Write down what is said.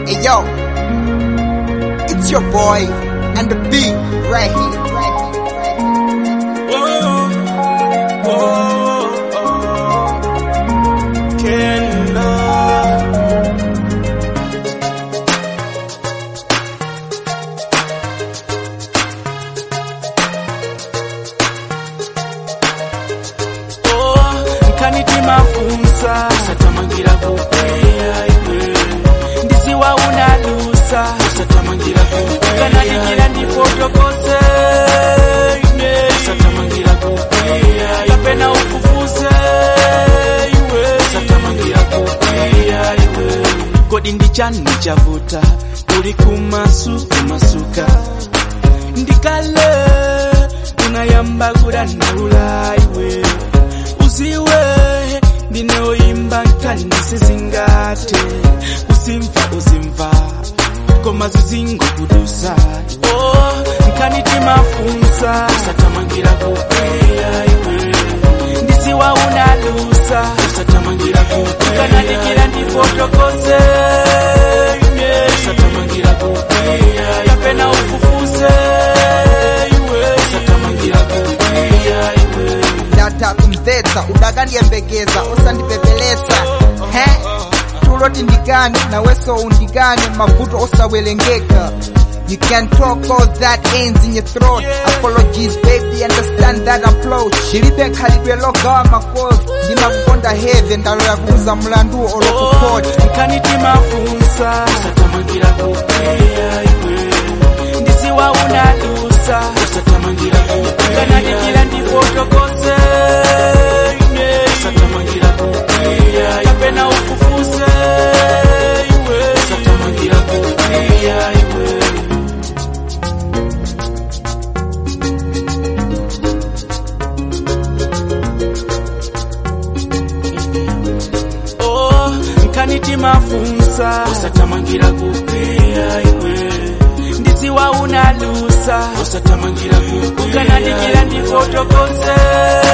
Hey yo, it's your boy and the beat right here. Right here. Oh, oh, oh, Kenda. Oh, nkaniti mafunsa satamangira kupeya iwe ndisiwa unalusa satamangira kupeya kanadikira ndifotokose ine satamangira kupeya kapena ukufuze iwe satamangira kupeya iwe kodi ndichani chavuta uli kumasu kumasuka ndikale unayamba kudandaula iwe uziwe ndinoimba nkandisizingate usimva uzimva koma zizingo kudusa oh, nkaniti mafunsa satamangira kupeya iwe ndisiwa unalusa satamangira kupeya kanadikira ndifotokoze ine satamangira kupeya kapena ukufuze iwe satamangira kupeya iwe Data kumvetsa udakandiyembekeza usandipepelesa he tuloti ndigane naweso undigane mavuto osawerengeka You can talk all that ends in your throat Apologies baby understand that approach Ndilibe khalidwe logawa makosi ndimakukonda heve ndalola kuuza mlandu olokupoti nkaniti mafunsa satamangira kupeya iwe ndisiwa unalusa satamangira kupeya kanadikira ndifotokose ine satamangira kupeya kapena ukufuze iwe satamangira kupeya iwe oh nkaniti mafunsa usatamangira kupeya iwe ndisiwa unalusa usatamangira kupeya kanadikira ndifotokose